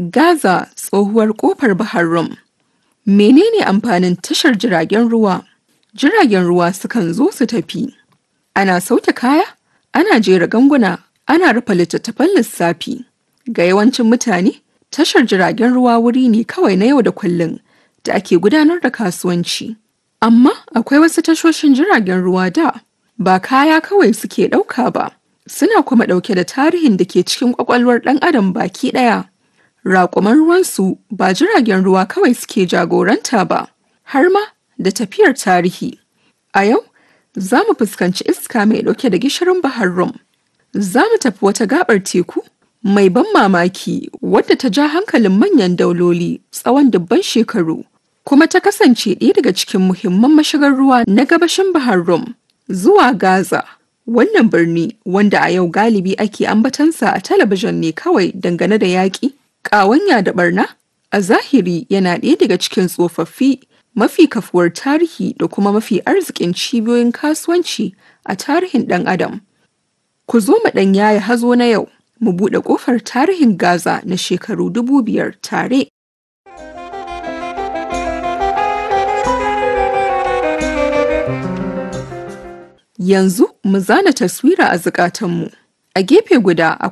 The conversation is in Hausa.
Gaza tsohuwar kofar Bahar Rum. Menene amfanin tashar jiragen ruwa? Jiragen ruwa sukan zo su tafi. Ana sauke kaya, ana jera ganguna, ana rufe littattafan lissafi. Ga yawancin mutane, tashar jiragen ruwa wuri ne kawai na yau da kullum da ake gudanar da kasuwanci. Amma akwai wasu tashoshin jiragen ruwa da ba kaya kawai suke ɗauka ba, suna kuma ɗauke da tarihin da ke cikin ƙwaƙwalwar ɗan adam baki ɗaya. Raƙuman ruwansu ba jiragen ruwa kawai suke jagoranta ba, har ma da tafiyar tarihi. A yau, za mu fuskanci iska mai ɗauke da gishirin Bahar Rum. Za mu tafi wata gaɓar teku mai ban mamaki wadda ta ja hankalin manyan dauloli tsawon dubban shekaru, kuma ta kasance ɗaya daga cikin muhimman mashigar ruwa na gabashin Bahar Rum zuwa Gaza. Wannan birni wanda a yau galibi ake ambatansa a talabijin ne kawai dangane da yaƙi, ƙawanya da barna, a zahiri yana ɗaya daga cikin tsofaffi mafi kafuwar tarihi da kuma mafi arzikin cibiyoyin kasuwanci a tarihin ɗan adam. Ku zo mu ɗan yaya hazo na yau, mu buɗe ƙofar tarihin Gaza na shekaru dubu biyar tare. Yanzu mu zana taswira a zukatanmu. A gefe guda